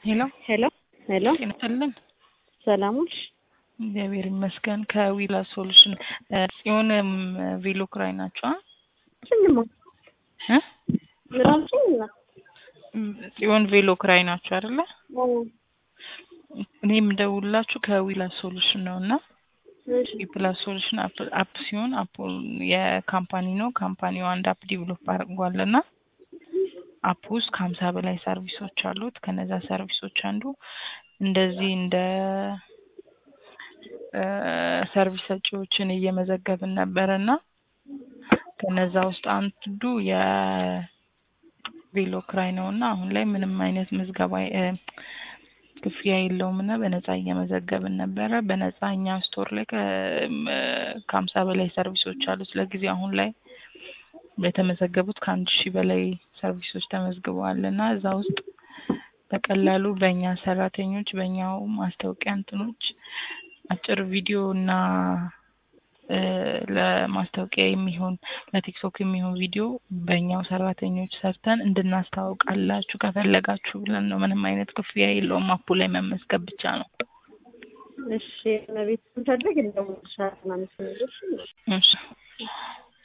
ሄሎ ሄሎ ሄሎ ጤና ይስጥልን። ሰላሞች እግዚአብሔር ይመስገን። ከዊላ ሶሉሽን ጽዮን ቬሎ ክራይ ናቸው። ስንማ እ ምራችን ጽዮን ቬሎ ክራይ ናቸው አይደለ? እኔ የምደውላችሁ ከዊላ ሶሉሽን ነው እና ዊፕላስ ሶሉሽን አፕ ሲሆን አፕ የካምፓኒ ነው። ካምፓኒው አንድ አፕ ዲቨሎፕ አድርጓል እና አፕ ውስጥ ከሀምሳ በላይ ሰርቪሶች አሉት። ከነዛ ሰርቪሶች አንዱ እንደዚህ እንደ ሰርቪስ ሰጪዎችን እየመዘገብን ነበር እና ከነዛ ውስጥ አንዱ የቬሎ ክራይ ነው እና አሁን ላይ ምንም አይነት ምዝገባ ክፍያ የለውም እና በነፃ እየመዘገብን ነበረ። በነፃ እኛ ስቶር ላይ ከሀምሳ በላይ ሰርቪሶች አሉት። ለጊዜ አሁን ላይ የተመዘገቡት ከአንድ ሺህ በላይ ሰርቪሶች ተመዝግበዋል እና እዛ ውስጥ በቀላሉ በእኛ ሰራተኞች በእኛው ማስታወቂያ እንትኖች አጭር ቪዲዮ እና ለማስታወቂያ የሚሆን ለቲክቶክ የሚሆን ቪዲዮ በእኛው ሰራተኞች ሰርተን እንድናስታውቃላችሁ ከፈለጋችሁ ብለን ነው። ምንም አይነት ክፍያ የለውም። አፑ ላይ መመዝገብ ብቻ ነው። እሺ፣ ለቤት ስንፈልግ እንደውልሻለን። አመሰግናለሁ። እሺ